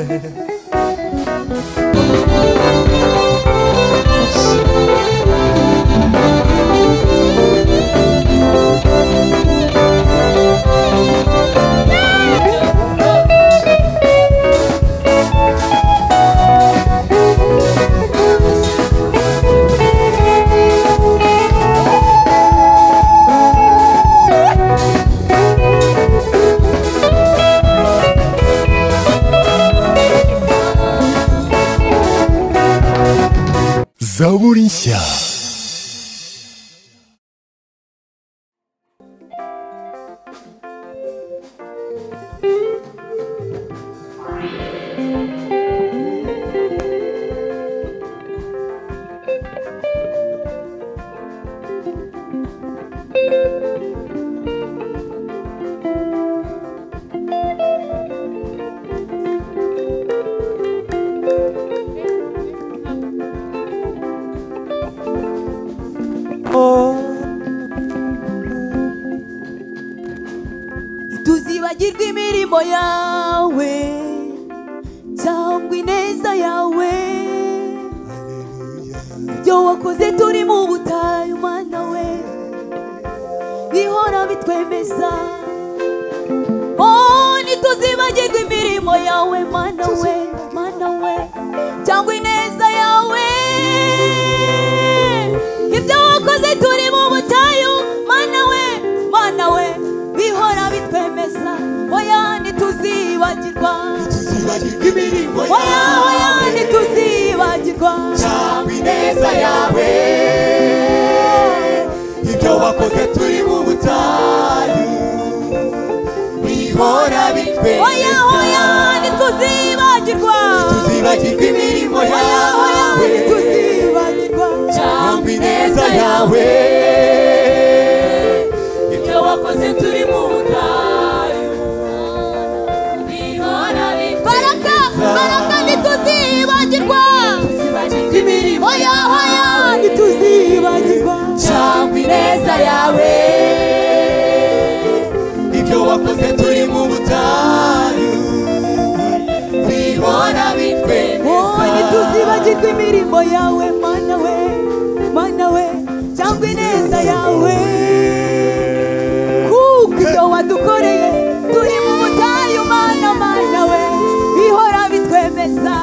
dedi. Zawolinsia. tuzibagirwa imirimo yawe cyangwa ineza yawe ibyo wakoze turi mu butayu mana we bihora bitwemeza Oh, ntituzibagirwa imirimo yawe mana we mana we cyangwa ineza yawe ibyo wakoze turi mu butayu mana we mana we bihora bitwemeza oya ntituzibagirwa tuzibagirwa imirimo oya oya yawe ntituzibagirwa cyangwa ineza yawe ibyo wakoze turi mu butayu oya oya bihora bitwemeza ntituzibagirwa tuzibagirwa imirimo oya oya yawe ntituzibagirwa cyangwa ineza yawe ibyo wakoze turi mu butayu bihora baraka baraka ntituzibagirwa tuzibagirwa imirimo oya oya ntituzibagirwa cyangwa ineza yawe ibyo wakoze turi mu butayu bihora Oh, bitwemeza ntituzibagirwa imirimo yawe mana we mana we cyangwa ineza yawe kuko ibyo wadukoreye turi mu butayu mana mana we bihora bitwemeza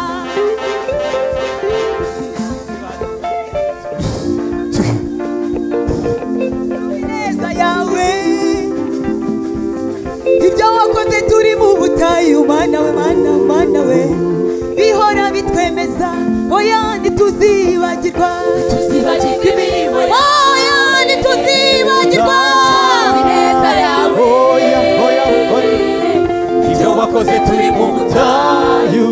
ineza yawe ibyo wakoze turi mu butayu mana we mana mana we bihora bitwemeza oya ntituzibagirwa tuzibagirwa imirimo oya ntituzibagirwa ineza yawe Oya, oya, oya. ibyo wakoze turi mu butayu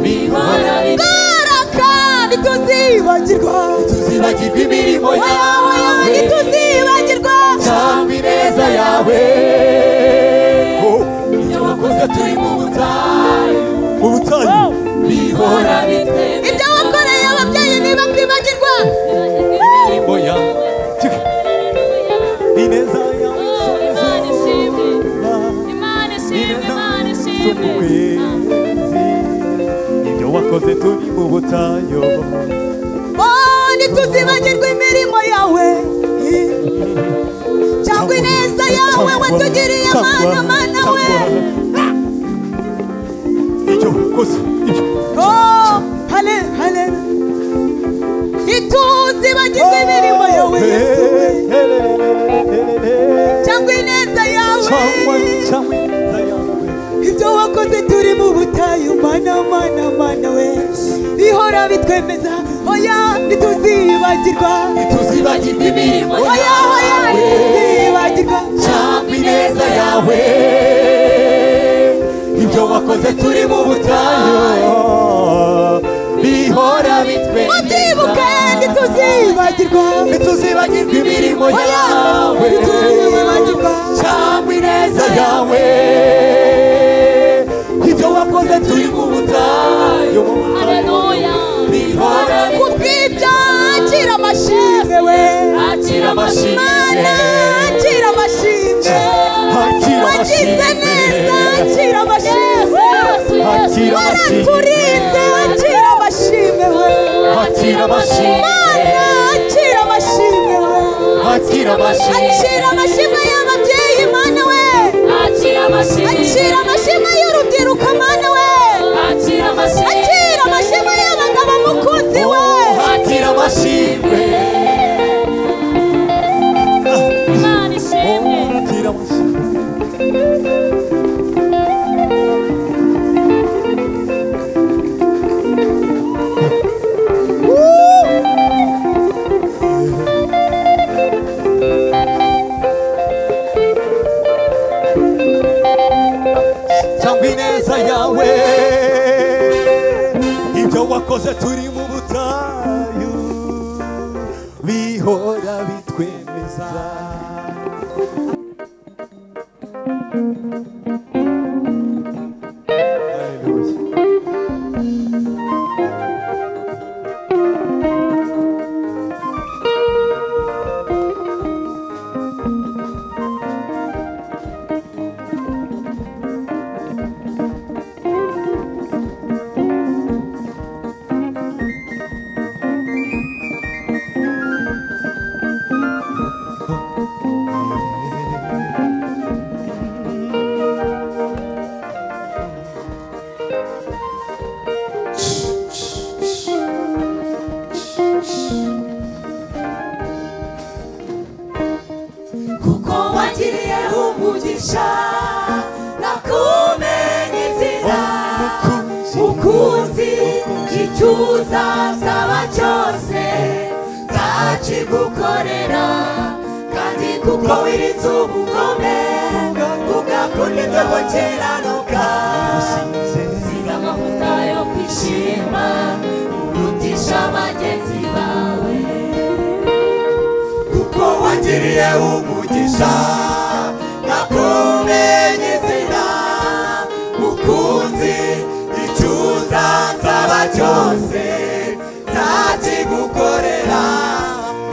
bihora baraka ntituzibagirwa tuzibagirwa imirimo oya oya yawe ntituzibagirwa cyangwa ineza yawe ibyo wakoze turi mu butayu Mu butayu. bihora bitwemeza ibyo wakoreye ababyeyi ntibakwibagirwa imirimo yawe Ineza yawe. Imana ishimwe, Imana ishimwe, Imana ishimwe. Ibyo wakoze turi mu butayu. oh ntituzibagirwa imirimo yawe cyangwa ineza yawe watugiriye mana mana we Ibyo wakoze. Ibyo. oh hale hale ntituzibagirwa imirimo yawe Yesu we cyangwa ineza Cyangwa yawe cyangwa ineza yawe. ibyo wakoze turi mu butayu mana mana mana we bihora bitwemeza oya ntituzibagirwa tuzibagirwa imirimo oya oya yawe ntituzibagirwa cyangwa ineza yawe ibyo wakoze turi mu butayu bihora mubyibuke bitwemeza ntituzibagirwa ntituzibagirwa imirimo oya yawe ntituzibagirwa cyangwa ineza yawe ibyo wakoze turi mu butayu Haleluya. bihora ku bw'ibyo akira amashimwe we Akira amashimwe. mana akira amashimwe hakira wagize neza akira amashimwe Yesu, Yesu, hakira amashimwe waraturinze akira amashimwe we hakira amashimwe mana akira amashimwe we hakira amashimwe akira amashimwe y'ababyeyi mana we akira amashimwe akira amashimwe y'urubyiruko mana we akira amashimwe akira amashimwe y'abagabo mukunzi we hakira amashimwe imana ishimwe Hakira amashimwe cyangwa ineza yawe ibyo wakoze turi mu butayu bihora bitwemeza Haleluya. kuko wagiriye umugisha nakumenye izina mukunzi icyo uzasaba cyose nzakigukorera kandi kuko wirinze ubugome ugakunda ibyo gukiranuka siga amavuta yo kwishima urutisha bagenzi bawe kuko wangiriye umugisha nakumenye izina mukunzi icyo uzansaba cyose nzakigukorera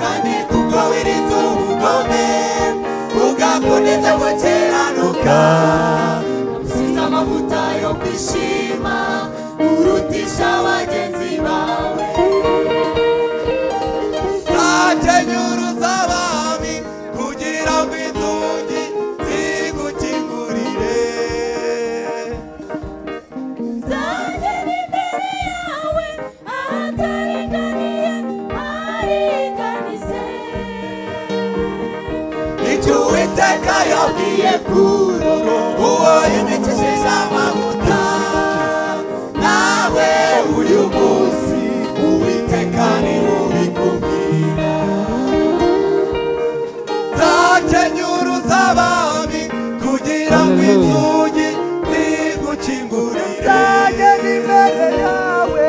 kandi kuko wirinze ubugome ugakunda ibyo gukiranuka usize amavuta yo kwishima urutisha bagenzi bawe nzakenyura uzabami kugira ngo inzugi zigukingurire Zagera imbere yawe ahataringaniye ariganize icyo uwiteka yabwiye kuro uwo yimikishije amavuta nawe uyu munsi uwiteka ni ubikubwira nzakenyura uzabami kugira ngo inzugi zigukingurire nzagera imbere yawe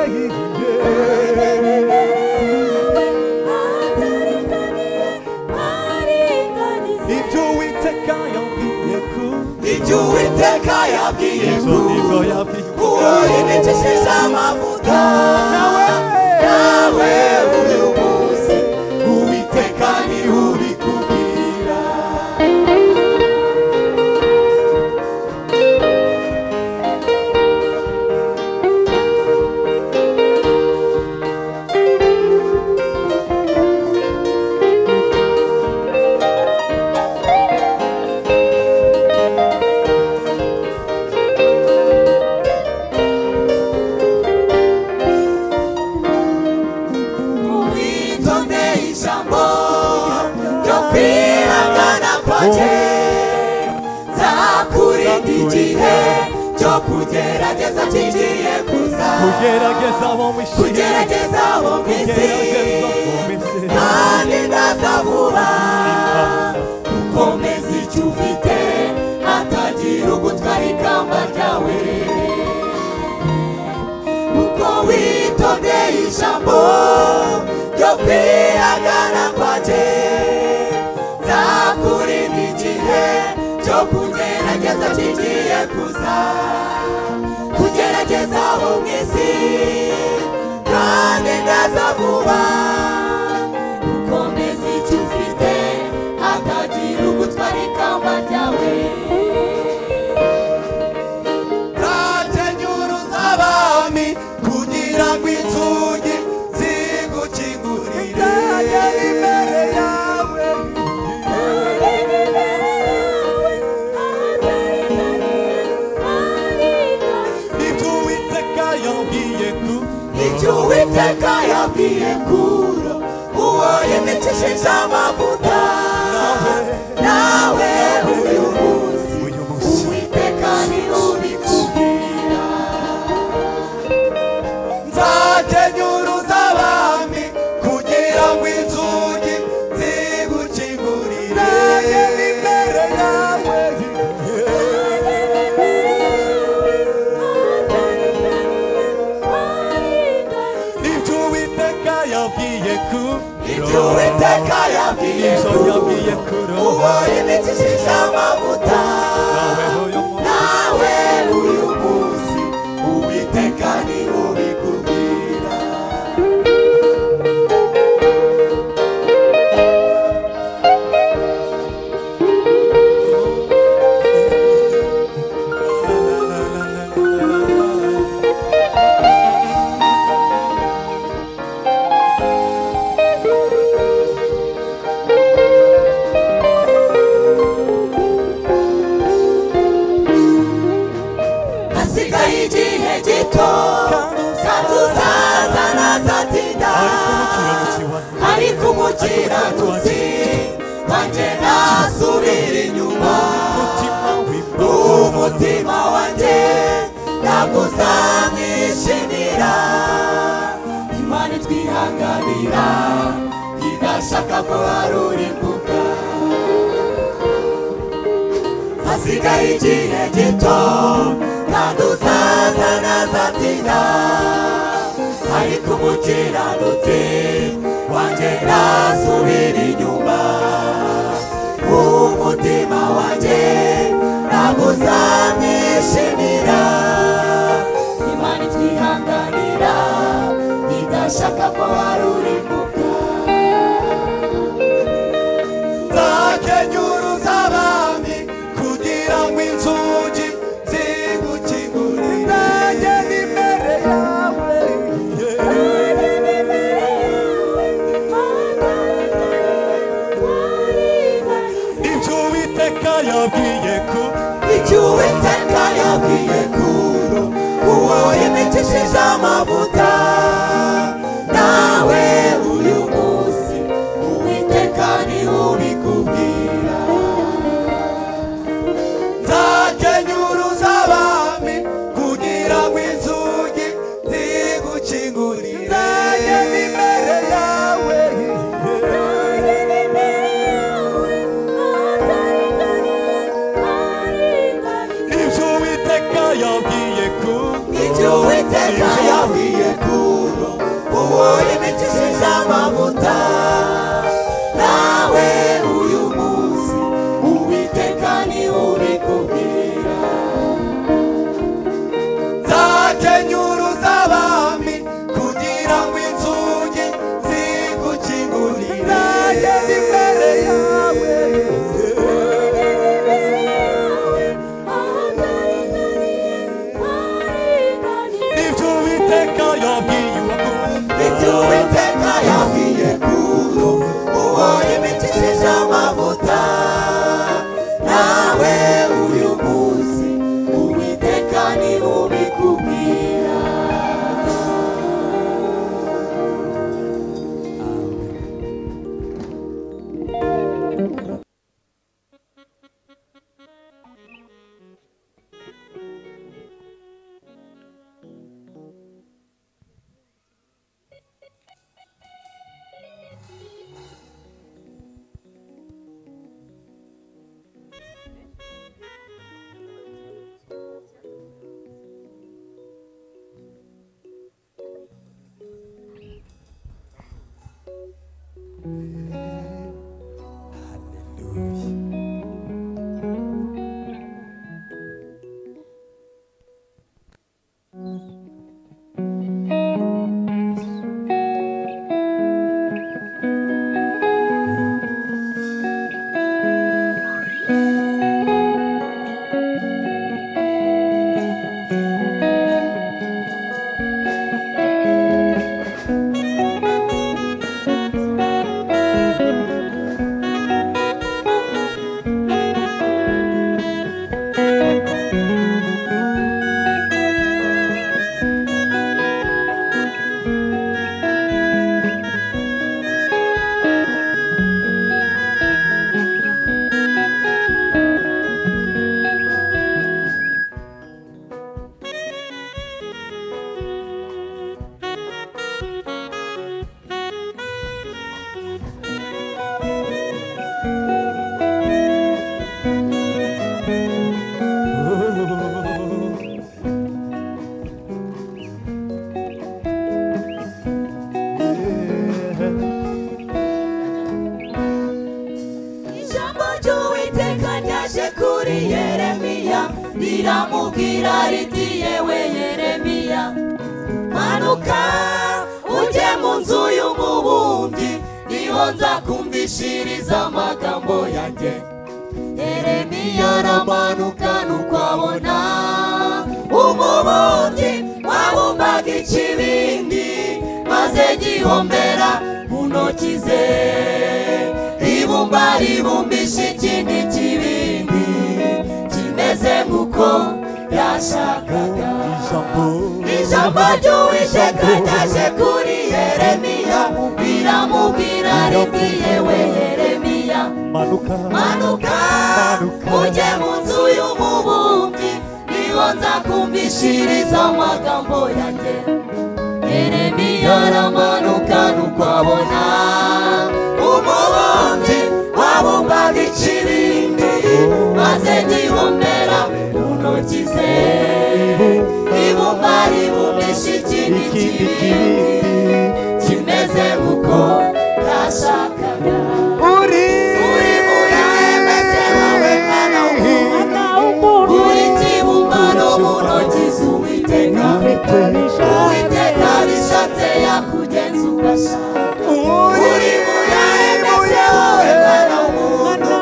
ibyo uwiteka yabwiye kuro ibyo uwiteka yabwiye izo yabwiye uwo yimikishije amavuta nawe uyu munsi uwiteka niwe ubikubwira witonde ijambo ryo kwihangana kwaje nzakurinda igihe cyo kugerageza kigiye kuza kugerageza abo mwishimye kugerageza bo mu isi kandi ndaza vuba ukomeza icyo ufite hatagira ugutwara ikamba ryawe kuko witondeye ijambo ryo kwihagana kwaje nzakurinda igihe cyo kugerageza kigiye kuza kugerageza bo mu isi kandi ndaza vuba ukomeza icyo ufite hatagira ugutwara ikamba ryawe nzakenyura uzaba yambwiye ku ibyo uwiteka yabwiye kuro uwo yimikishije amavuta nawe uyu munsi uyu munsi uwiteka niwe ubikubwira nzakenyuruza abami kugira ngo inzugi zigukingurire nageze imbere yawe ibyo uwiteka yambwiye ku ibyo uwiteka yabwiye ibyo yambwiye kuro kuro uwo yimikishije amavuta nawe uyu munsi nawe uyu munsi uwiteka niwe ubikubwira hasigaye igihe gito kandi uzaza ntazatinda umukiranutsi wanjye ariko umukiranutsi wanjye ntasubira inyuma umutima w'imbabazi umutima wanjye ntabwo uzamwishimira imana itwihanganira idashaka ko harura imbuga hasigaye igihe gito kandi uzaza nazatinda ariko umukiranutsi wanjye ntasubira inyuma umutima wanjye ntabwo uzamwishimira imana itwihanganira idashaka ko harura imbuga nzakenyuruza abami kugira ngo inzugi zigukingurire nageze imbere yawe ibyo uwiteka yabwiye ku icyo uwiteka yabwiye kuro uwo yimikishije amavuta nawe uyu munsi uwiteka niwe ubikubwira nzakenyuruza abami kugira ngo inzugi zigukingurire nageze imbere yawe ibyo uwiteka yabwiye ku ibyo uwiteka yabwiye kuro uwo yimikishije amavuta nawe uyu munsi uwiteka niwe ubikubwira nzakenyuruza abami kugira ngo inzugi zigukingurire nageze imbere yawe ibyo uwiteka yabwiye ku ibyo uwiteka yabwiye kuro uwo yimikishije amavuta nawe uyu munsi uwiteka niwe ubikubwira sohoka ujye mu nzu y'umubumbyi niho nzakumvishiriza amagambo yanjye yeremiya aramanuka nuko abona umubumbyi wabumbaga ikibindi maze gihombera mu ntoki ze ribumba ribumbisha ikindi kibindi kimeze nk'uko yashakaga ijambo ry'uwiteka ryaje kuri yeremiya riramubwira riti yewe yeremiya manuka manuka Manuka. ujye mu nzu y'umubumbyi niho nzakumvishiriza amagambo yanjye yeremiya aramanuka nuko abona umubumbyi wabumbaga ikibindi maze gihombera mu ntoki ze ibumba ribumbisha ikindi ikindi kibindi kibindi kimeze nk'uko yashakaga uri Uri muri mwese wawe mwana w'umuntu. Uri kibumbano mu ntoki z'Uwiteka. Uwiteka bishatse yakugenza ugasha. Uri muri mwese wawe mwana w'umuntu.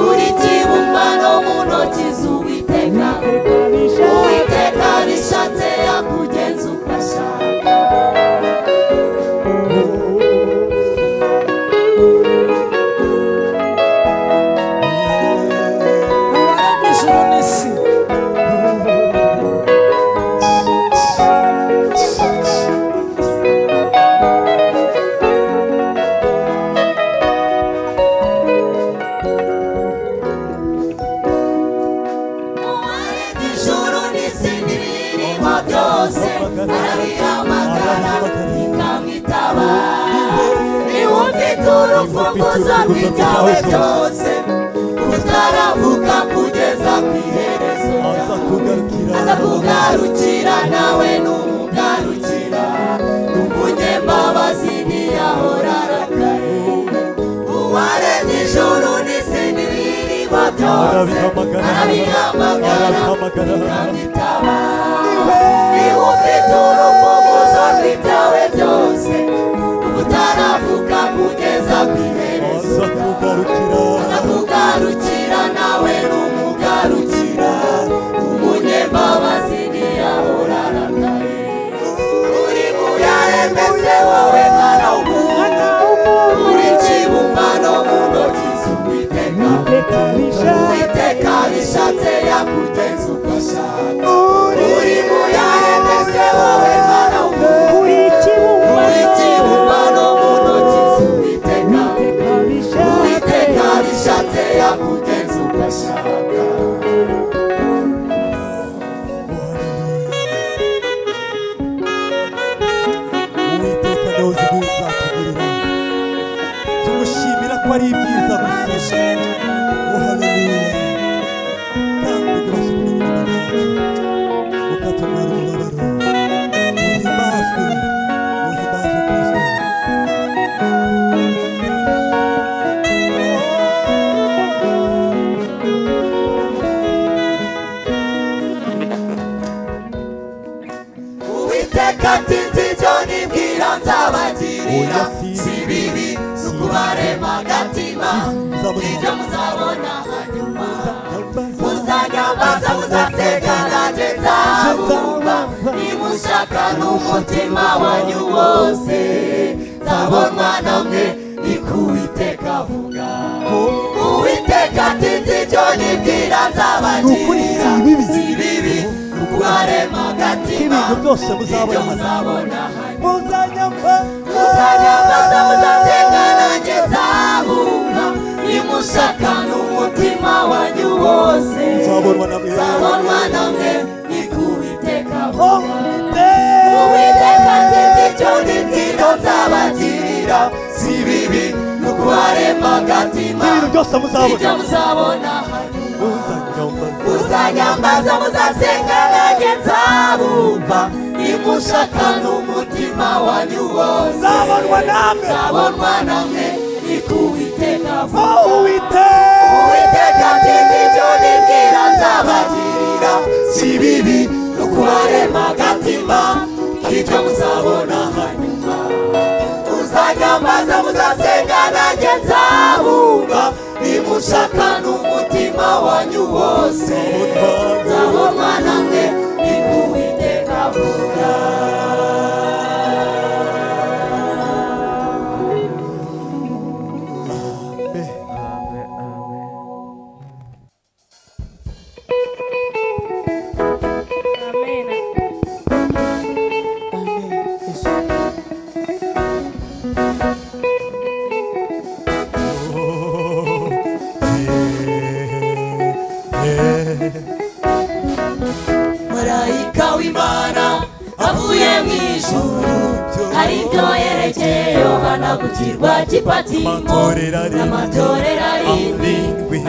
Uri kibumbano mu ntoki z'Uwiteka. Uwiteka bishatse yakugenza ugashaka. ijuru n'isi n'ibirimo byose arabihamagara ikamwitaba niba ufite urufunguzo rw'ibyawe byose utaravuka kugeza ku iherezo aza ryawe kugarukira aza kugarukira nawe numugarukira n'umunyembabazi ntiyahora arakaye uwaremye ijuru n'isi n'ibirimo byose Arabihamagara. arabihamagara Arabihamagara. bikamwitaba niba ufite urufunguzo rw'ibyawe byose utaravuka kugeza ku iherezo aza kugarukira Ndakugarukira nawe numugarukira Umunyembabazi ntiyahora arakaye Uri muyarembese wowe mwana w'umuntu Uri ikibumbano mu ntoki z'Uwiteka Uwiteka bishatse yakugenza uko ashaka Uri muyarembese wowe mwana w'umuntu Uri ikibumbano mu ntoki z'Uwiteka uwiteka bishatse yakugenza ugashaka uwiteka niwe uzi ibyo uzatugirira tumushimira ko ari ibyiza gusa uhaleluya kandi tubashe kumenya ibintu byacu ukatubwira umubabaro uhimbazwe uhimbazwe kristo uwiteka ati nzi ibyo nibwira nzabagirira Oya, si si bibi ni ukubarema agatima Nzabona. ibyo muzabona hanyuma muzanyambaza muzaseka nanjye nzabumva nimushaka n'umutima wanyu wose nzabonwa namwe ni ko uwiteka avuga uwiteka atinze ibyo nibwira nzabagirira Ni ukuri, si bibi. si bibi ni ukubarema agatima Ibintu byose muzabona. Ibyo muzabona hanyuma muzanyamba muzanyambaza muzasenga nanjye nzahunga nimushaka n'umutima wanyu wose nzabonwa na mwe nzabonwa namwe ni ku Uwiteka avuga Uwiteka uwiteka atinze icyo nibwira nzabagirira si bibi ni ukubarema agatima ibintu byose muzabona ibyo muzabona hanyuma muzanyamba uzanyambaza muzasenga nanjye nzabumva nimushaka n'umutima wanyu wose Nzabonwa namwe. nzabonwa namwe ni ku Uwiteka vuba uwiteka uwiteka ntinze ibyo nibwira nzabagirira si bibi no kubarema agatima ibyo muzabona ushaka n'umutima wanyu wose zaho mwana mwe nikuwiteka vuga marayika w'imana avuye mu ijuru aribyo yerekeye yohana ku kirwa cy'ipatimo n'amatorero arindwi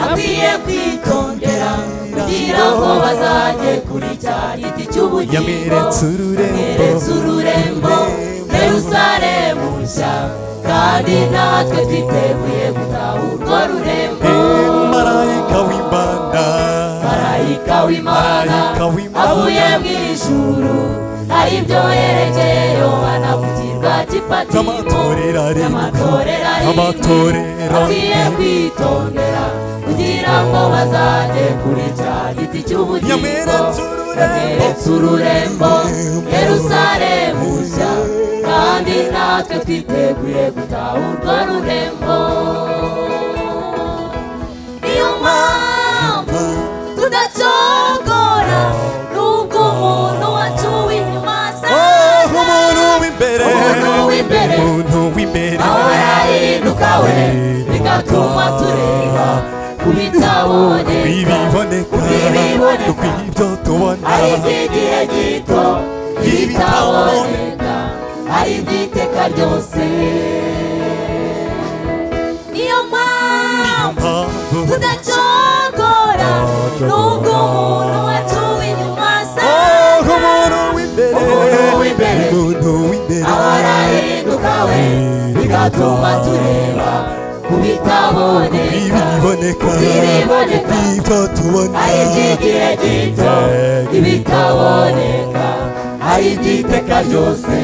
akwiye kwitondera kugira ngo bazajye kuri cya giti cy'ubugingo Yamweretse ururembo. yamweretse ururembo yerusalemu nshya kandi natwe twiteguye gutaha urwo rurembo marayika w'imana marayika w'imana Marayika w'Imana. avuye mu ijuru ari byo yerekeye yohana ku kirwa cy'ipatimo N'amatorero arindwi. n'amatorero Amatorero arindwi akwiye arindwi. kwitondera kugira ngo bazajye kuri cya giti cy'ubugingo Yamweretse ururembo. yamweretse ururembo yerusalemu nshya kandi natwe twiteguye gutaha urwo rurembo niyo mpamvu tudacogora nubwo umuntu wacuwe inyuma Oh, asaza umuntu w'imbere umuntu w'imbere umuntu w'imbere ahora yahinduka we bigatuma tureba ku bitabonye ibiboneka Ibiboneka. ku bw'ibyo tubona ariko igihe gito ibitaboneka ariko iteka ryose niyo mpamvu mpamvu tudacogora nubwo umuntu wacuwe inyuma asaza Oh, umuntu w'imbere Umuntu w'imbere. umuntu w'imbere ahora yahinduka we bigatuma tureba ku bitaboneka ibiboneka Ibiboneka. ibyo tubona ari iby'igihe gito ibitaboneka ari iby'iteka ryose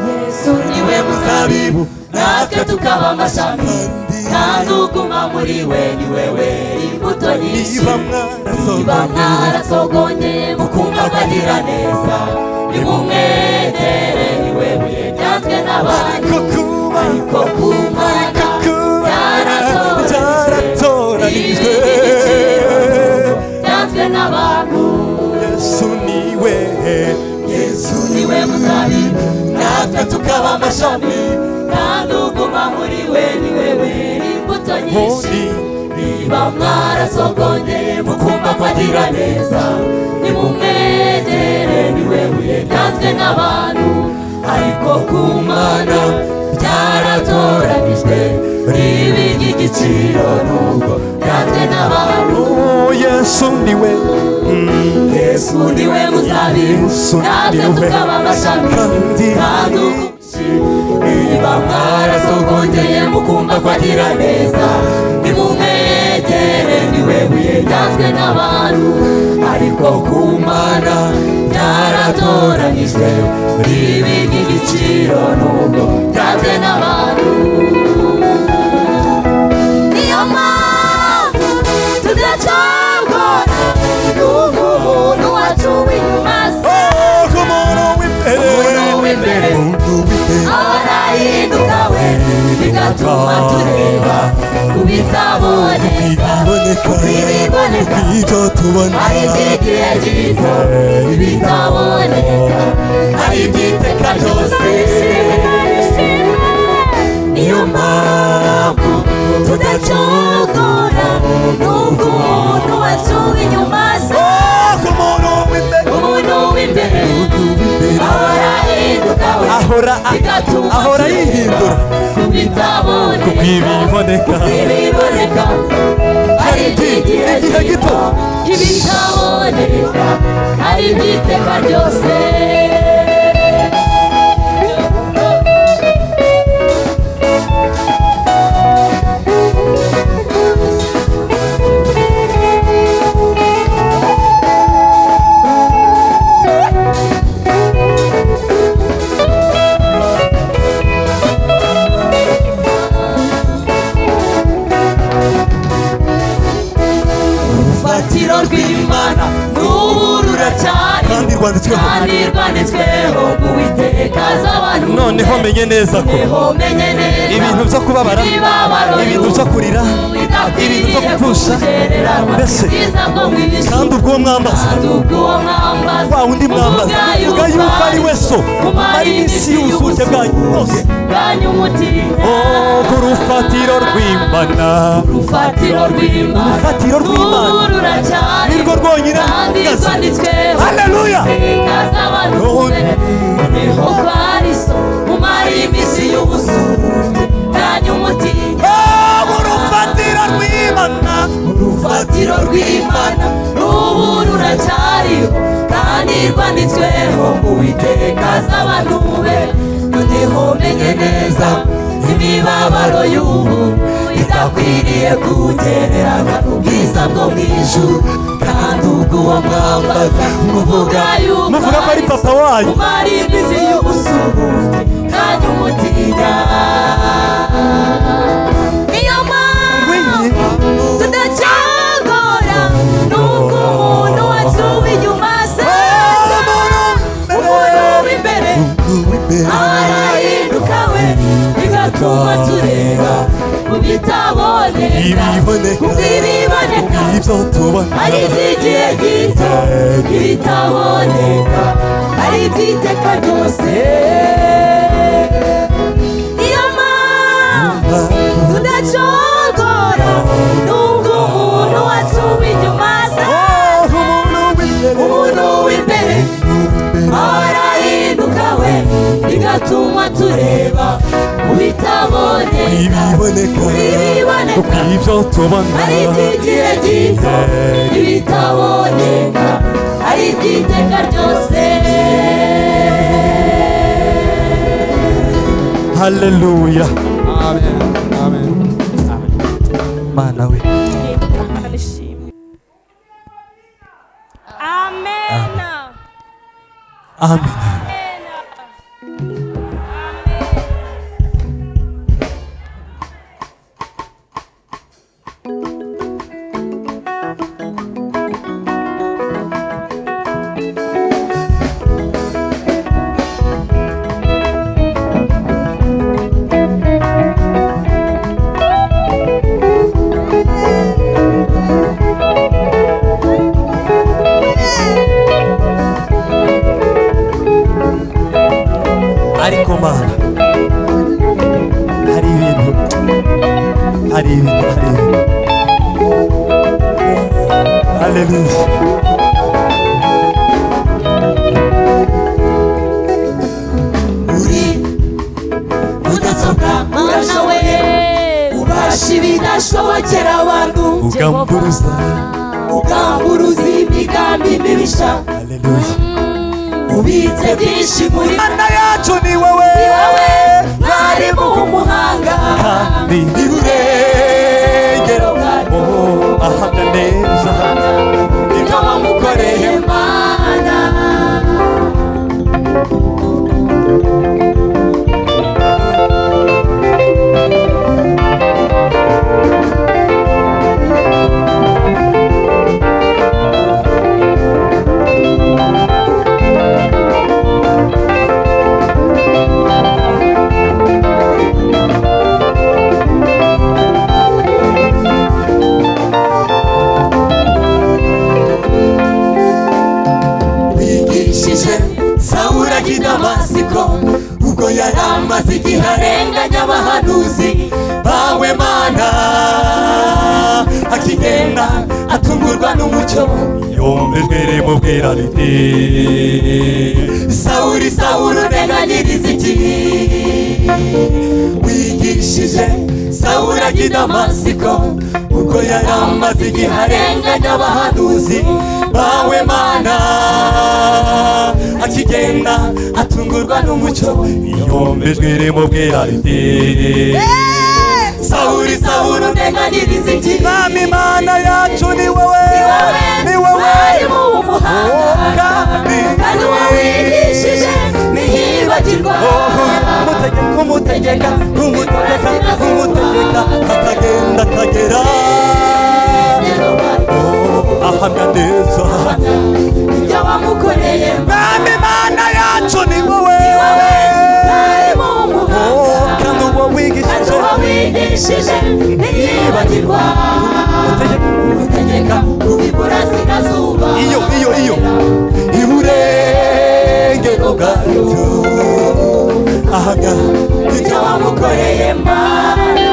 yesu niwe muzabibu natwe tukaba amashami kandi uguma muri we ni we wera imbuto nyinshi niba mwarasohoka niba mwarasogongeye mukumbabagira neza nimumwegere ni we buye ryatwe n'abandi ariko kuba ariko ku Mana kuba byaratoranijwe ryatwe n'abantu yesu niwe yesu niwe muzabibu natwe tukaba amashami kandi uguma muri we ni we wera imbuto nyinshi honi niba mwarasogongeye mukumva ko agira neza nimumwegere niwe buye ryazwe n'abantu ariko ku mana byaratoranijwe ribi ry'igiciro nubwo ryazwe n'abantu Oh, yesu niwe yesu niwe muzabibu Yesu natwe niwe. tukaba amashami Kandi kandi ugushi niba mwarasogongeye mukumva ko agira neza nimumwegere niwe buye ryazwe n'abantu ariko ku mana ryaratoranijwe ribi ry'igiciro nubwo ryazwe n'abantu niyo mpamvu tudacogora nubwo umuntu wacuwe inyuma asaza Oh, umuntu w'imbere Umuntu w'imbere. Umuntu w'imbere. abahinduka we bigatuma tureba ku bitaboneka ibiboneka Ibiboneka. ibyo tubona ari iby'igihe gito bitaboneka ari iby'iteka ryose niyo mpamvu tudacogora nubwo umuntu wacuwe inyuma asaza Oh, umuntu w'imbere umuntu w'imbere w'imbere. ahora ahinduka we Ahora- bigatuma ahora tureba yihindura. ku bitaboneka bw'ibiboneka ibiboneka hari iby'igihe igihe gito ibitaboneka hari iby'iteka ryose urufatiro rw'imana n'ubu ruracyari kandi rwanditsweho kandi rwanditsweho mu iteka z'abantu noneho menye neza ko noneho menye neza ibintu byo kubabara Imibabaro ibintu byo kurira ibintu byo gupfusha mbese kandi ubwo mwambaza wa wundi mwambaza uvuga yuko ari we so ari n'isi y'ubusuke bwanyu bwose Oh, ku rufatiro rw'imana urufatiro rw'imana Urufatiro rw'Imana. Ubu ruracyari Ni rwo rwonyine kandi ruhagaze. rwanditsweho haleluya iteka z'abantu Roho be. Noneho kwa Kristo umara iminsi y'ubusu bwanyu umutinya Oh, mu rufatiro rw'imana urufatiro rw'imana n'ubu ruracyariho kandi rwanditsweho mu iteka z'abantu be noneho menye neza imibabaro y'ubu idakwiriye kugererana n'ubwiza bwo mu ijuru kandi ubw'uwo mwambaza muvuga yuko muvuga ko ari papa wanyu umara imizi y'ubusuhuke kandi umutinya niyo mpamvu tudacyagora nubwo umuntu wacuwe inyuma asaza umuntu w'imbere arahinduka we bigatuma tureba mu bitaboneka ibiboneka ku bw'ibiboneka ibyo tubona ari iby'igihe gito ibitaboneka ari iby'iteka ryose niyo mpamvu tudacogora nubwo umuntu wacuwe inyuma asa Oh, umuntu w'imbere umuntu w'imbere arahinduka we bigatuma tureba mu bitaboneka ibiboneka ibiboneka ibyo tubona ari iby'igihe gito ibitaboneka ari iby'iteka ryose haleluya mana we Amen. amen ariko mana hari ibintu hari ibintu hari ibintu haleluya uri mudasobwa urashoboye ubasha ibidashobokera abantu ugamburuza ugamburuza imigambi mibisha haleluya ubitse byinshi muri mana yacu ni wowe wowe mwarimu w'umuhanga kandi ntiburengera ahanga neza ibyo wamukoreye mana wigishije sawura ry'i damasiko ubwo yari amaze igihe arenganya abahanuzi bawe mana akigenda atungurwa n'umucyo yombi twirimubwira riti sawuri sawuri uneganyiriza iki wigisha yigishije sawura ajya i damasiko ubwo yari amaze igihe arenganya abahanuzi bawe mana akigenda atungurwa n'umucyo yombejwe irimo bwera ritere sawuri sawuri undenganiriza igihe mwami mana yacu ni wowe ni wowe mwarimu w'umuhanga kandi uwo wigishije ntiyibagirwa mutegeka umutegeka umutegeka umutegeka akagenda akagera ahamya neza ibyo wamukoreye mwami mana yacu ni wowe mwarimu Oh, w'umuhanga kandi uwo kandi wigishije uwo wigishije ntiyibagirwa umutegeka uva iburasirazuba iyo iyo iyo iburengero bwayo ahamya ibyo wamukoreye mana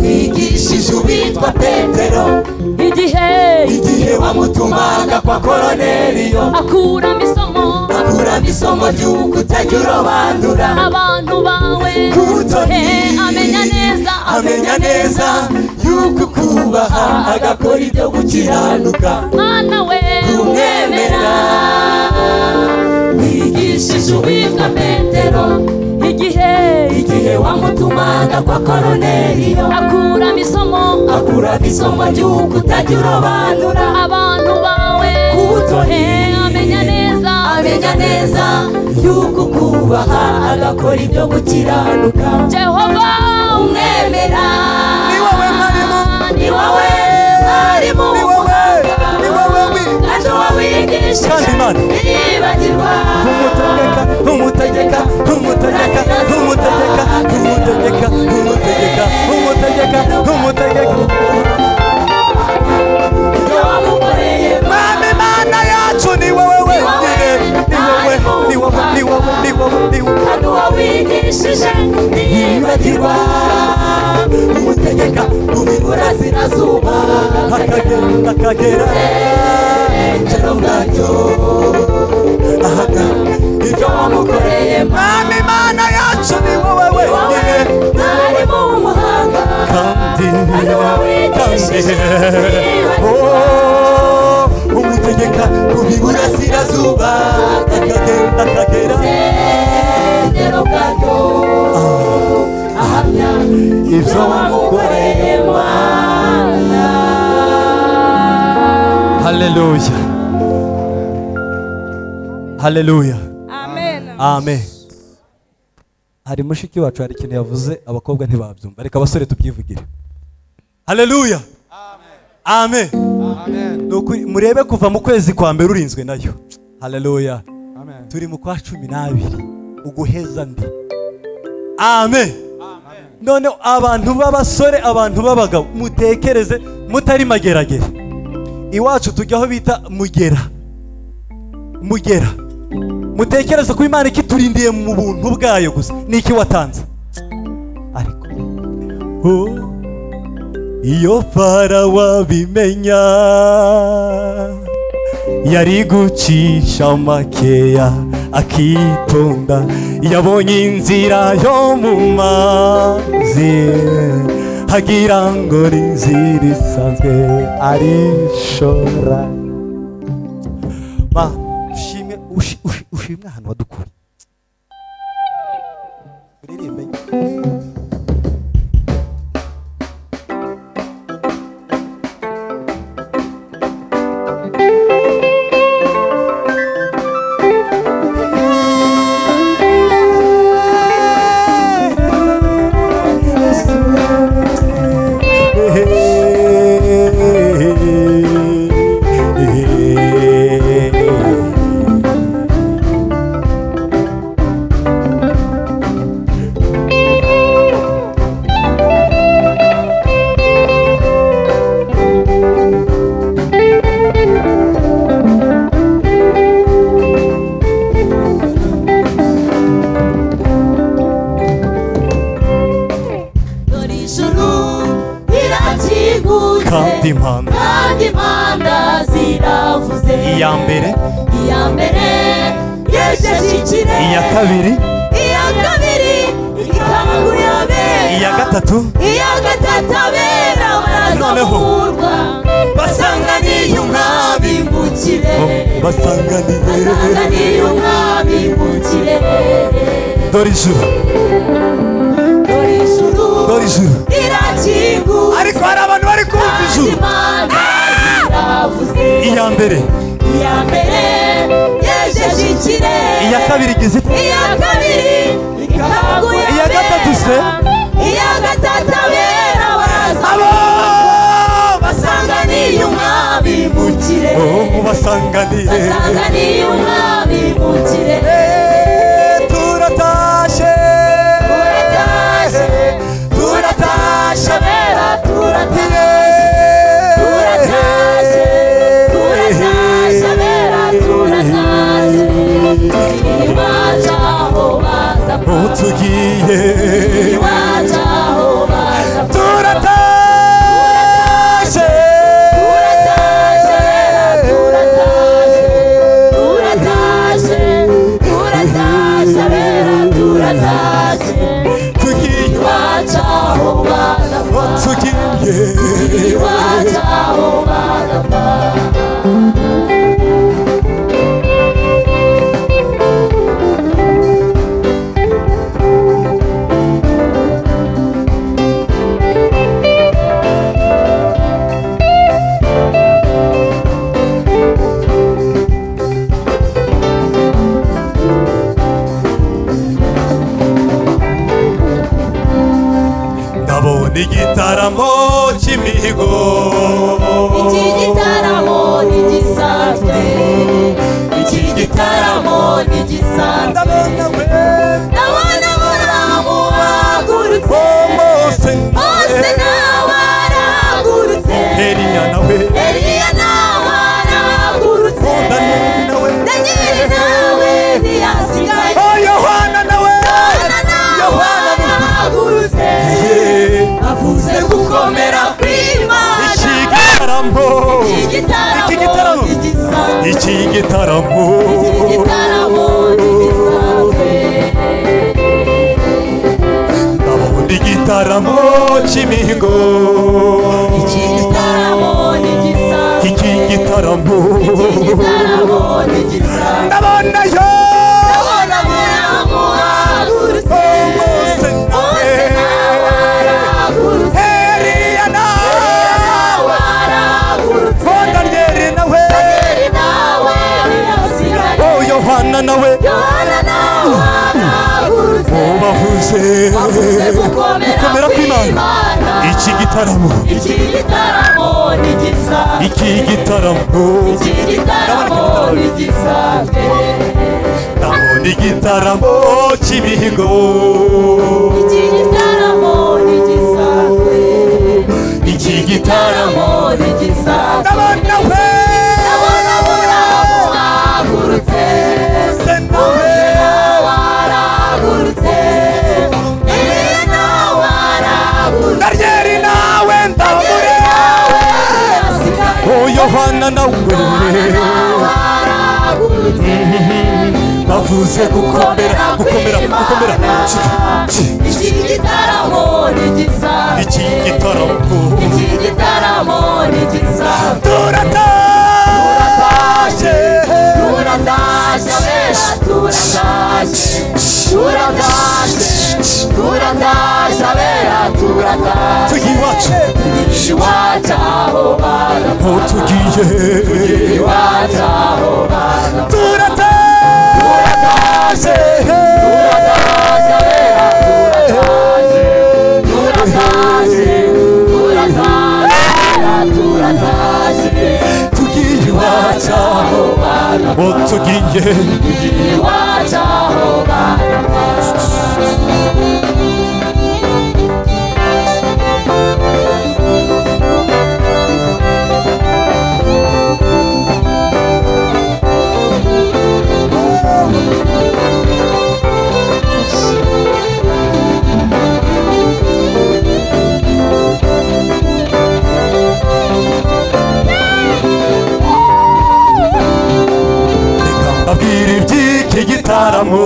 wigishije uwitwa petero igihe igihe wamutumaga kwa koroneriyo akuramo isomo akuramo isomo ry'uko utajya urobanura abantu bawe kutoni he amenya neza amenya neza y'uko ukubaha agakora ibyo gukiranuka mwana we umwemera wigishije uwitwa petero igihe igihe wamutumaga kwa koroneriyo akuramo isomo akuramo isomo ry'uko utajya urobanura abantu bawe kutoni he amenya neza amenya neza y'uko ukubaha agakora ibyo gukiranuka jehova umwemera ni wowe mwarimu ni wowe mwarimu ni wowe ni wowe wi- kandi uwo wigisha Kandi Imana. ntiyibagirwa umutegeka umutegeka umutegeka umutegeka umutegeka umutegeka umutegeka umutegeka ibyo wamukoreye mwami mana yacu ni wowe wenyine ni wowe ni wowe ni wowe ni wowe ni wowe kandi uwo wigishije ntiyibagirwa umutegeka uva iburasirazuba akagenda akagera ubwengero bwacyo ahana ibyo wamukoreye mwami mana yacu ni wowe wowe wenyine mwarimu w'umuhanga kandi kandi uwo wigishije ntiyibagirwa Oh, umutegeka uva iburasirazuba akagenda akagera ubwengero bwacyo ahamya ibyo wamukoreye mana haleluya haleluya amen hari mushiki wacu hari ikintu yavuze abakobwa ntibabyumva reka abasore tubyivugire haleluya amen Ni ukuri, murebe kuva mu kwezi kwa mbere urinzwe nayo haleluya turi mu kwa cumi n'abiri uguheza ndi amen noneho abantu b'abasore abantu b'abagabo mutekereze mutari mageragere iwacu tujya aho bita mugera mugera mutekereze ko imana ikiturindiye mu buntu bwayo gusa ni iki watanze ariko oh, iyo farawo abimenya yari gucisha makeya akitonda yabonye inzira yo mu mazi hagira ngo ni inzira isanzwe arishora ma ushimwe ushi- ushi- ushimwe ahantu wadukuye uririmbe kandi impanda kandi impanda ziravuze iya mbere iya mbere yejeje ikirere iya kabiri iya kabiri ikangurira bera iya gatatu iya gatatu abera Noneho. barazamurwa basanganiye umwami mu kirere basanganiye basanganiye umwami mu kirere dore ijuru dore ijuru dore ijuru rirakingura ariko hari abantu bari kumva kandi ijuru impanda ziravuze iya mbere iya mbere yejeje ikirere iya kabiri igize ite iya kabiri ikangura Iya gatatu se? iya gatatu abera abo barazamurwa basanganiye umwami mu kirere Oh, basanganiye basanganiye umwami mu kirere turatashe turatashye turatashye abera turatashye turatashye turatashye abera turatashye iwacu aho badapfa utugiye iwacu aho badapfa turatashe turatashye abera turatashye turatashye turatashye abera turatashye tugiye iwacu aho badapfa tugiye iwacu aho badapfa ndabona igitaramo cy'imihigo Iki gitaramo ni gisanzwe Iki gitaramo ni gisanzwe ndabona we Ndabona muramu bagurutse bose Bose nawe aragurutse Eliya nawe Eliya nawe aragurutse Daniyeli nawe Daniel nawe ntiyasigaye Oh, Yohana nawe Yohana nawe aragurutse Avuze gukomera kw'Imana ikigitaramo Iki gitaramo Iki gitaramo. ni gisanzwe ikigitaramo igitaramo ntigisanzwe ndabona igitaramo cy'imihigo iki gitaramo ntigisanzwe ikigitaramo iki gitaramo ntigisanzwe ndabona yo ndabona muramu ahagurutse Bose bose nawe arahagurutse Eliya nawe nawe arahagurutse Oh, Daniyeli nawe Daniel nawe ntiyasigaye Oh, Yohana nawe Yohana nawe arahagurutse bavuze bavuze gukomera gukomera kw'Imana kw'Imana iki gitaramo iki gitaramo ntigisanzwe iki gitaramo Iki gitaramo ni gisanzwe ndabona igitaramo cy'imihigo Iki gitaramo ni gisanzwe iki Gitaramo gitaramo ni gisanzwe ndabona we Ndabona muramu ahagurutse Bose nawe arahagurutse Eliya nawe arahagurutse Daniyeli nawe ndabona Nawe ntiyasigaye Oh, Yohana nawe Nawe arahagurutse bavuze gukomera gukomera gukomera Iki gitaramo ni gisanzwe iki gitaramo Iki gitaramo ni gisanzwe turatashe turatashye abera turatashye turatashye turatashye abera turatashye tugiye iwacu iwacu aho bana aho tugiye iwacu aho bana turatashe turatashye abera turatashye turatashye turatashye abera turatashye tugiye iwacu iwacu aho bana aho tugiye iwacu aho bana gitaramo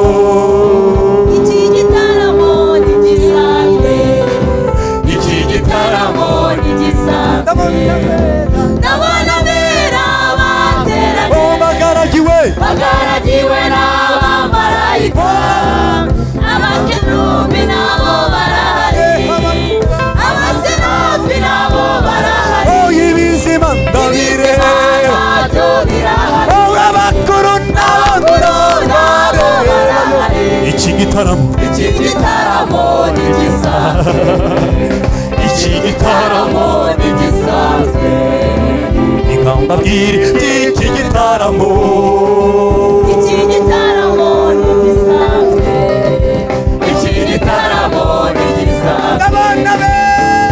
iki gitaramo ntigisanzwe iki gitaramo gitaramo ntigisanzwe ndabona abera bateranye uwo bagaragiwe bagaragiwe n'abamarayika abakerubi nabo barahari abaserufi nabo barahari oh ibizima ndabireba ntabyo birahari oh abakuru nabo nabo ndareba barahari iki gitaramo iki igitaramo ntigisanzwe iki gitaramo igitaramo ntigisanzwe ikambabwira iki gitaramo iki gitaramo ntigisanzwe iki gitaramo ntigisanzwe abana be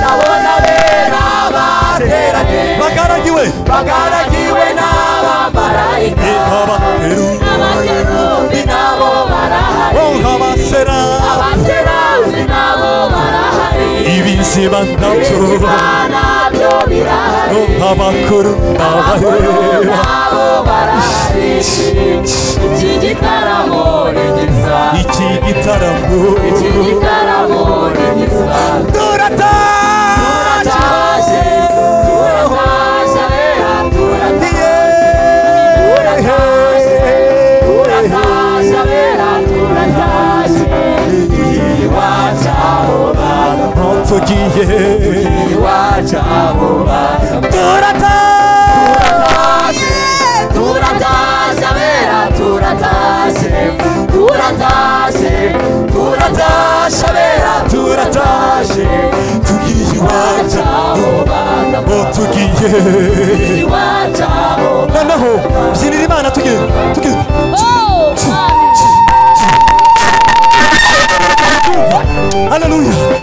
ndabona bera bateranye bagaragiwe bagaragiwe n'abamarayika abakeru abakerubi nabo barahari oh abasera abaserafi nabo barahari ibizima nabyo nabyo birahari oh abakuru n'abareba nabo barahari iki gitaramo ntigisanzwe iki gitaramo iki gitaramo ntigisanzwe turataje turatashe turatashe bera turatashe turatashe bera turatashe iwacu abo bantu aho tugiye iwacu abo bantu turatashe turatashe bera turatashe turatashe turatashe bera turatashe tugiye iwacu abo bantu aho tugiye iwacu abo noneho byinira imana tugiye tugiye Oh, Father. haleluya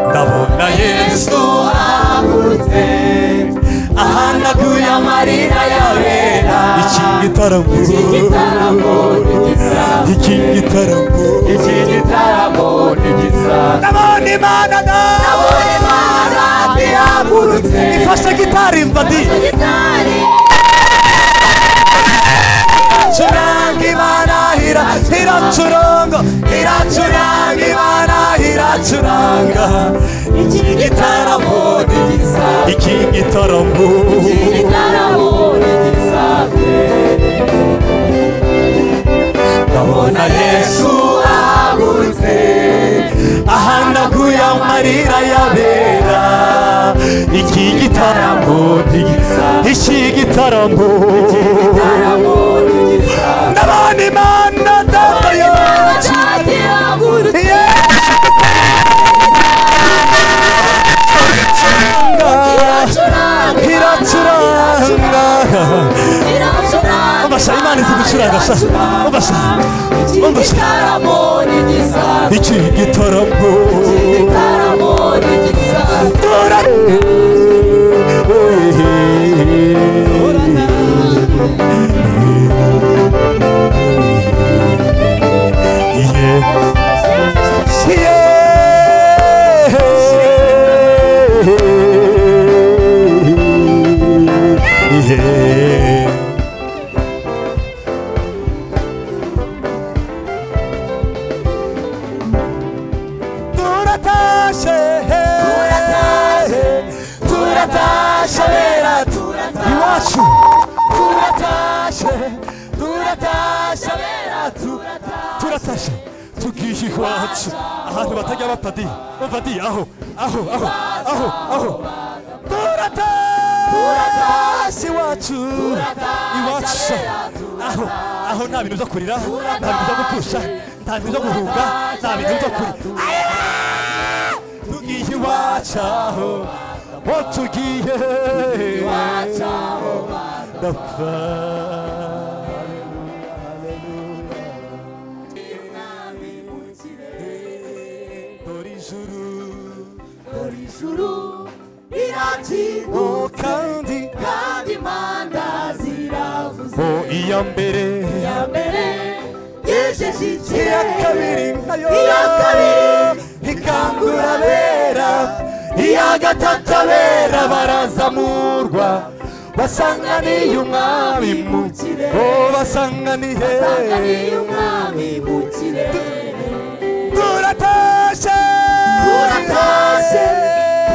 ndabona yesu bahagurutse ahanaguye amarira yabera iki gitaramo igitaramo ntigisanzwe iki gitaramo iki gitaramo ntigisanzwe ndabona imana abona imana ntiyagurutse ifashe gitari mvadi Gitari, iracuranga imana ira iracurongo iracuranga imana iracuranga iki gitaramo ntigisanzwe iki gitaramo iki gitaramo ntigisanzwe ndabona na yesu ahagurutse ahanaguye amarira yabera iki gitaramo ntigisanzwe iki gitaramo gitaramo ntigisanzwe ndabona imana datayo bashati bagurutse, iracuranga, iracuranga iracuranga, Ombasa, Imana izi gucuranga sa Ombasa, ombasa igitaramo ntigisanzwe Iki gitaramo igitaramo ntigisanzwe Tora Yeah. Yeah. Yeah. turatashe turatashe turatashe bera turatashe iwacu turatashe turatashe bera turatashe turatashe tugiye iwacu ahantu batajya bapadi bapadi aho aho aho aho aho turatashe iwacu iwacu aho aho nta bintu byo kurira nta bintu byo gupfusha nta bintu byo guhunga nta bintu byo kurira tugiye iwacaho bo tugiye iwacaho bapfa dore ijuru ijuru rirakirwa, o kandi kandi impanda ziravuze. bo iya mbere Ya mbere, yejeje ishyikire iya kabiri nkayo iya kabiri ikangura abera iya gatatu abera barazamurwa basanganiye umwami mu kirere oh basanganiye basanganiye umwami mu kirere turatashe turatashye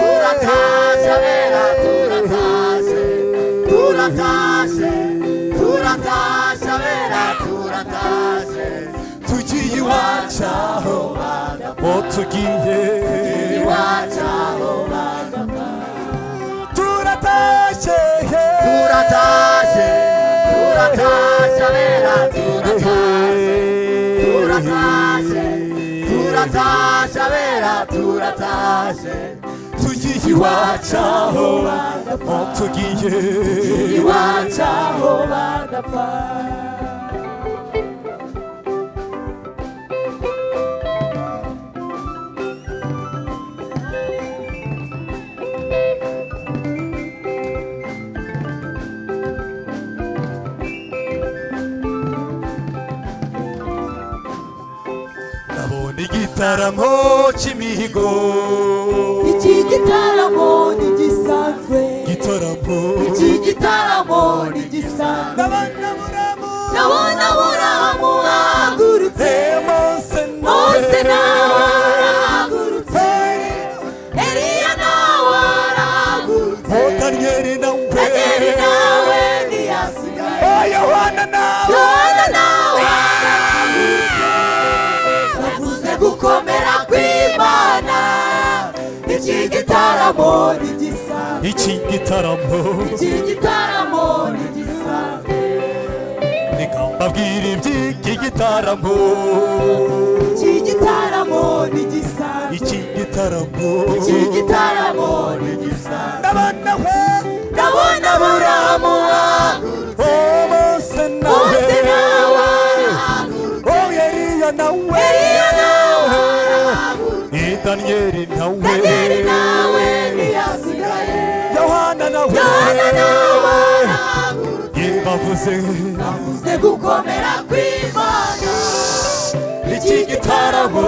turatashye abera turatashye turatashye turatashye abera turatashye tugiye iwacu aho bagapfa oh tugiye iwacu aho bagapfa turatashe turatashye turatashye abera turatashye turatashye turatashye abera turatashye tugiye iwacu aho bagapfa oh tugiye iwacu aho bagapfa nabonye igitaramo cy'imihigo iki gitaramo ni gisanzwe igitaramo iki gitaramo ni gisanzwe ndabona buramu ndabona buramu ahagurutse Monse Mose nawe arahagurutse Monse Eliya nawe arahagurutse Danieli nawe Danieli nawe ntiyasigaye Oh, Yohana nawe Yohana nawe arahagurutse bavuze gukomera kw'Imana iki gitaramo ni gisanzwe iki gitaramo iki gitaramo ni gisanzwe reka mbabwire iby'iki gitaramo iki gitaramo ni gisanzwe iki gitaramo iki gitaramo ni gisanzwe ndabona we ndabona buramu ahagurutse oh Monse nawe Mose nawe arahagurutse oh Eliya nawe Eliya nawe ni Danieli nawe Danieli nawe ntiyasigaye Yohana nawe Yohana nawe arahagurutse Ye bavuze bavuze gukomera kw'Imana iki gitaramo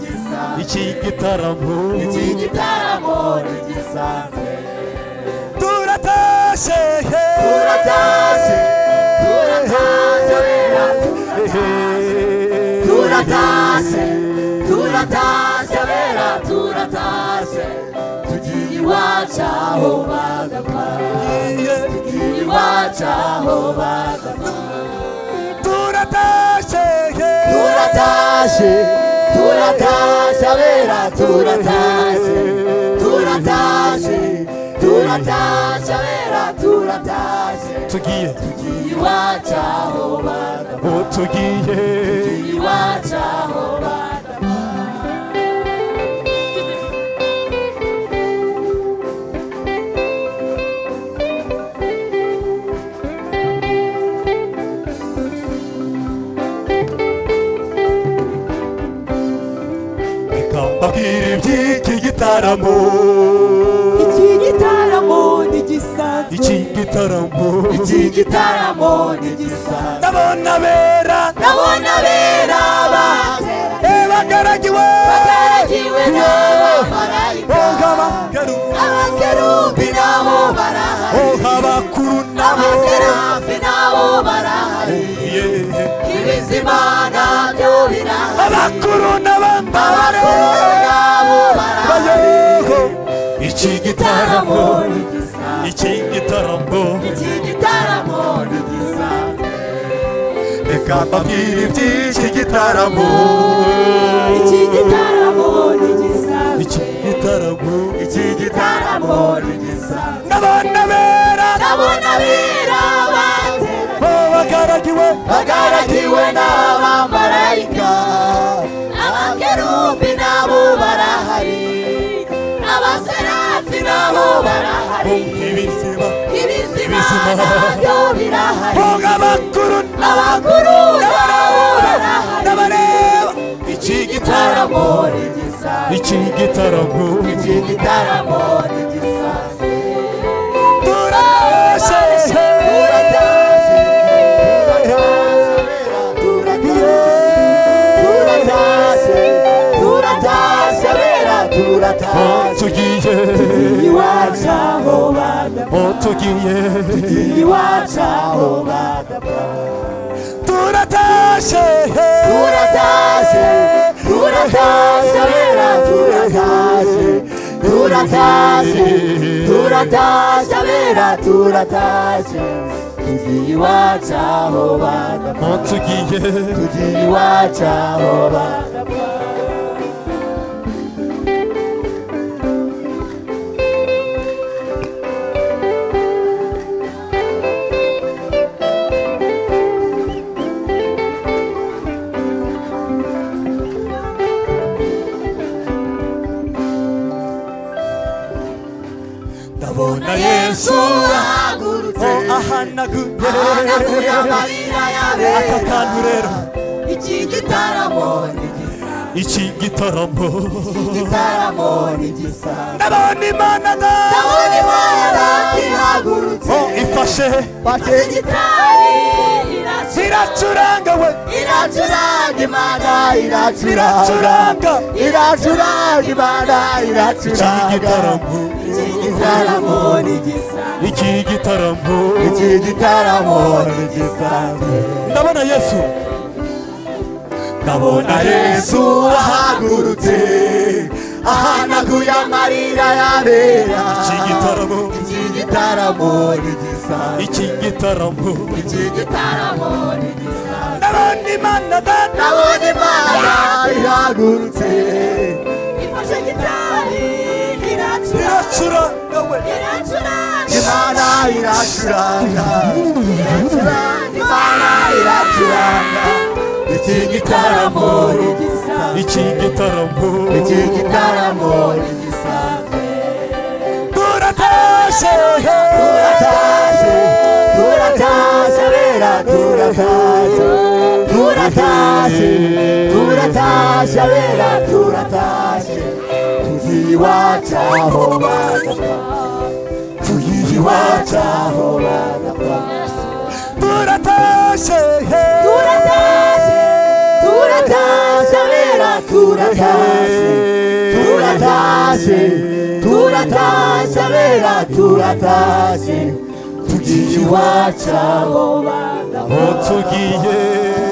gisanzwe iki gitaramo iki gitaramo ni gisanzwe turatashe turatashye turatashye abera turatashye turatashye abera turatashye tugiye iwacu aho bagapfa tugiye iwacu aho bagapfa turatashye turatashye abera turatashye turatashye turatashye abera turatashye tugiye tugiye iwacu aho bagapfa ubu tugiye iwacu aho bagapfa reka mbabwire iby'iki gitaramo iki gitaramo ni gisanzwe iki gitaramo iki gitaramo ni gisanzwe ndabona bera ndabona abera bateranye Eh, bagaragiwe bagaragiwe n'abamarayika Oh, abakeru abakerubi nabo barahari Oh, abakuru nabo abaserafi nabo barahari Yeah. ibizima nabyo birahari abakuru n'abambabare abakuru nabo barahari bayoho iki igitaramo gitaramo ni gisanzwe iki gitaramo iki gitaramo ni gisanzwe reka mbabwire iby'iki gitaramo iki gitaramo ni gisanzwe iki gitaramo iki gitaramo gitaramo ni gisanzwe ndabona bera ndabona birabateranye Oh, bagaragiwe bagaragiwe n'abamarayika abakerubi nabo barahari abaserafi nabo barahari ibizima ibizima nabyo birahari Oh, abakuru abakuru nabo barahari n'abareba iki gitaramo gitaramo ni gisanzwe iki gitaramo iki gitaramo ni gisanzwe turashe turashe turatashye abera turatashye Yeah. aho tugiye iwacu aho badapfa aho tugiye iwacu aho badapfa turatashe turatashye turatashabera turatashye turatashye turatashabera turatashye tugiye iwacu aho badapfa aho tugiye tugiye iwacu aho badapfa ndabona yesu ahagurutse aho ahanaguye ahanaguye amarira aka yabera kantu rero iki gitaramo ni gisa iki gitaramo igitaramo ni gisa ndabona imana da ndabona imana ihagurutse Oh, ifashe bake gitari iracuranga we iracuranga imana iracuranga iracuranga iracuranga imana iki iracuranga gitaramo iki gitaramo ni gisa iki gitaramo iki gitaramo ni gisa ndabona yesu ndabona yesu yesu ahagurutse ahanaguye amarira yabera iki gitaramo iki gitaramo ni gisa iki gitaramo iki gitaramo ni gisa ndabona imana data ndabona imana ihagurutse ifashe gitari iracura iracuranga we iracuranga imana iracuranga iracuranga imana iracuranga iki gitaramo ni gisa iki gitaramo iki gitaramo ni gisa turatashe turatashye turatashye bera turatashye turatashye turatashye bera turatashye tugiye iwacu aho badapfa tugiye iwacu aho badapfa turatashe turatashye turatashye bera turatashye turatashye turatashye bera turatashye tugiye iwacu aho badapfa aho tugiye